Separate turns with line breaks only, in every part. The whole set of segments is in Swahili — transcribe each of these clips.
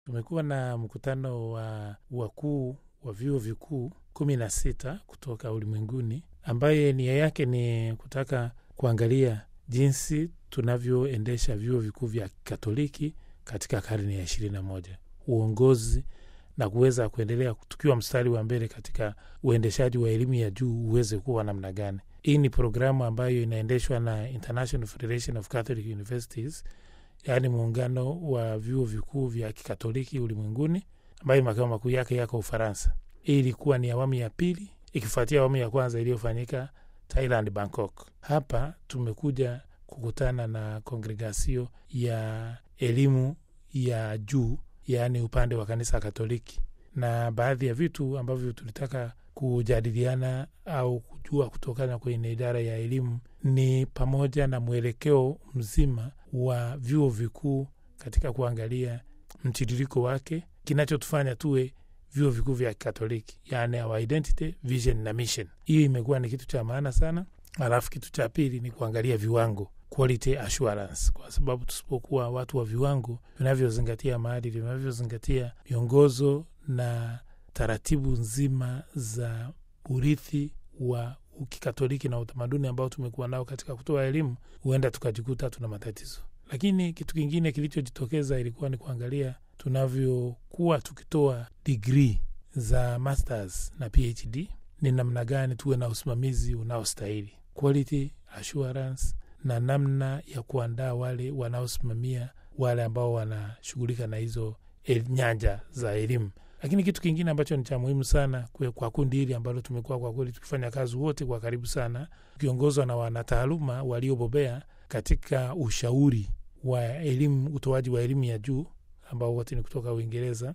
Tumekuwa na mkutano wa wakuu wa vyuo vikuu kumi na sita kutoka ulimwenguni, ambaye nia yake ni kutaka kuangalia jinsi tunavyoendesha vyuo vikuu vya Katoliki katika karne ya ishirini na moja, uongozi na kuweza kuendelea tukiwa mstari wa mbele katika uendeshaji wa elimu ya juu uweze kuwa namna gani. Hii ni programu ambayo inaendeshwa na International Federation of Catholic Universities, yaani muungano wa vyuo vikuu vya kikatoliki ulimwenguni, ambayo makao makuu yake yako Ufaransa. Hii ilikuwa ni awamu ya pili ikifuatia awamu ya kwanza iliyofanyika Thailand, Bangkok. Hapa tumekuja kukutana na kongregasio ya elimu ya juu, yaani upande wa kanisa Katoliki, na baadhi ya vitu ambavyo tulitaka kujadiliana au kujua kutokana kwenye idara ya elimu ni pamoja na mwelekeo mzima wa vyuo vikuu katika kuangalia mtiririko wake, kinachotufanya tuwe vyuo vikuu vya Katoliki, yaani our identity, vision na mission. Hiyo imekuwa ni kitu cha maana sana. Alafu kitu cha pili ni kuangalia viwango, quality assurance, kwa sababu tusipokuwa watu wa viwango vinavyozingatia maadili, vinavyozingatia miongozo na taratibu nzima za urithi wa ukikatoliki na utamaduni ambao tumekuwa nao katika kutoa elimu, huenda tukajikuta tuna matatizo. Lakini kitu kingine kilichojitokeza ilikuwa ni kuangalia tunavyokuwa tukitoa digrii za masters na PhD, ni namna gani tuwe na usimamizi unaostahili, quality assurance, na namna ya kuandaa wale wanaosimamia wale ambao wanashughulika na hizo el, nyanja za elimu. Lakini kitu kingine ambacho ni cha muhimu sana kwe, kwa kundi hili ambalo tumekuwa kwa kweli tukifanya kazi wote kwa karibu sana, tukiongozwa na wanataaluma waliobobea katika ushauri wa elimu, utoaji wa elimu ya juu ambao wote ni kutoka Uingereza.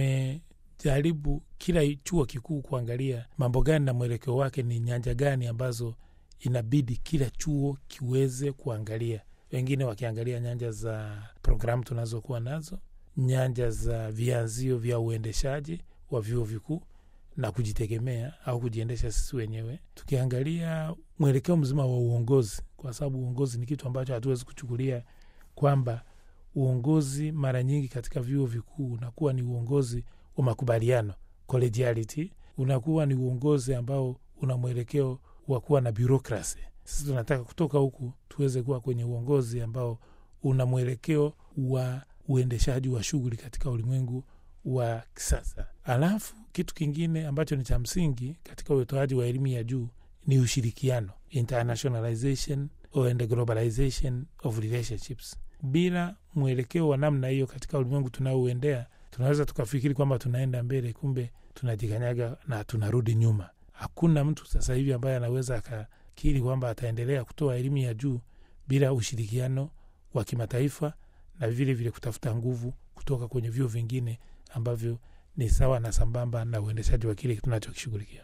Tumejaribu kila chuo kikuu kuangalia mambo gani na mwelekeo wake ni nyanja gani ambazo inabidi kila chuo kiweze kuangalia, wengine wakiangalia nyanja za programu tunazokuwa nazo, nyanja za vianzio vya uendeshaji wa vyuo vikuu na kujitegemea au kujiendesha sisi wenyewe, tukiangalia mwelekeo mzima wa uongozi, kwa sababu uongozi ni kitu ambacho hatuwezi kuchukulia kwamba uongozi mara nyingi katika vyuo vikuu unakuwa ni uongozi wa makubaliano collegiality, unakuwa ni uongozi ambao una mwelekeo wa kuwa na bureaucracy. Sisi tunataka kutoka huku tuweze kuwa kwenye uongozi ambao una mwelekeo wa uendeshaji wa shughuli katika ulimwengu wa kisasa. Alafu kitu kingine ambacho ni cha msingi katika utoaji wa elimu ya juu ni ushirikiano, internationalization and globalization of relationships. Bila mwelekeo wa namna hiyo katika ulimwengu tunaouendea, tunaweza tukafikiri kwamba tunaenda mbele, kumbe tunajikanyaga na tunarudi nyuma. Hakuna mtu sasa hivi ambaye anaweza akakiri kwamba ataendelea kutoa elimu ya juu bila ushirikiano wa kimataifa na vile vile kutafuta nguvu kutoka kwenye vyuo vingine ambavyo ni sawa na sambamba na uendeshaji wa kile tunachokishughulikia.